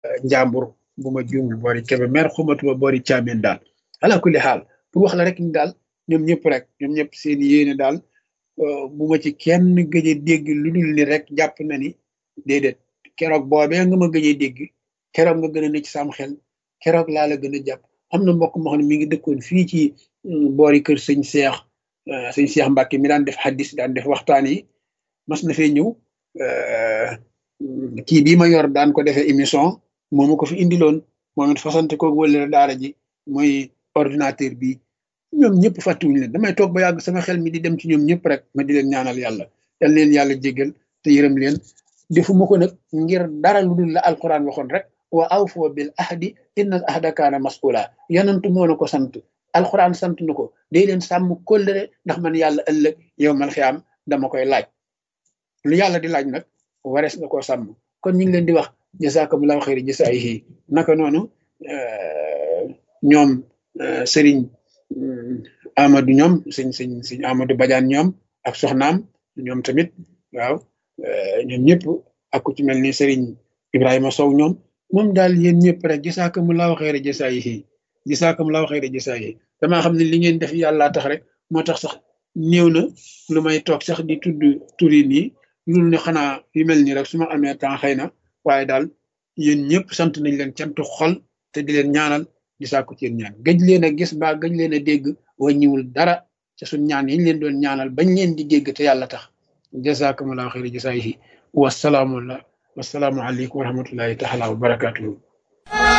njàmbur bu ma juumul boori kebe mer xumatuma boori caamen daal ala kulli xaal pour wax la rek ni daal ñoom ñëpp rek ñoom ñëpp seen yéene daal bu ma ci kenn gëj a dégg lu dul ni rek jàpp na ni déedéet keroog boobee nga ma gëj a dégg keroog nga gën a ne ci sam xel keroog laa la gën a jàpp am na mbokk moo xam ne mi ngi dëkkoon fii ci boori kër sëñ Seex sëñ Seex Mbàkke mi daan def xaddis daan def waxtaan yi mas na fee ñëw kii bii ma yor daan ko defee émission moomu ko fi indiloon moom it fasante ko wëlera daara ji mooy ordinateur bi ñoom ñëpp fàttiwuñu leen damay toog ba yàgg sama xel mi di dem ci ñoom ñëpp rek ma di leen ñaanal yàlla yal leen yàlla jéggal te yërëm leen defuma ko nag ngir dara lu dul la alquran waxoon rek wa awfoo bil ahdi inna al ahda kaana mas'ula yanantu moo na ko sant alquran sant na ko day leen sàmm kóllëre ndax man yàlla ëllëg yow mal xiyaam dama koy laaj lu yàlla di laaj nag warees na koo sàmm kon ñu ngi leen di wax jazakumullahu xayri jasaayihi naka noonu ñoom sëriñ Amadou ñoom sëñ sëñ sëñ Amadou Badiane ñoom ak soxnaam ñoom tamit waaw ñoom ñëpp ak ku ci mel ni sëriñ Ibrahima Sow ñoom moom daal yéen ñëpp rek jazakumullahu xayri jasaayihi jazakumullahu xayri jasaayihi damaa xam ne li ngeen def yàlla tax rek moo tax sax néew na lu may toog sax di tudd turi nii loolu ne xanaa yu mel nii rek su ma amee temps xëy na waaye daal yéen ñëpp sant nañ leen cantu xol te di leen ñaanal di sàkku ci yéen ñaan gëj leen a gis ba gëj leen a dégg wàññiwul dara ca suñ ñaan yi ñu leen doon ñaanal bañ leen di dégg te yàlla tax jazakumullahu xayri jasaayihi wasalaamu wasalaamu aleykum wa rahmatullahi taala wa barakatuhu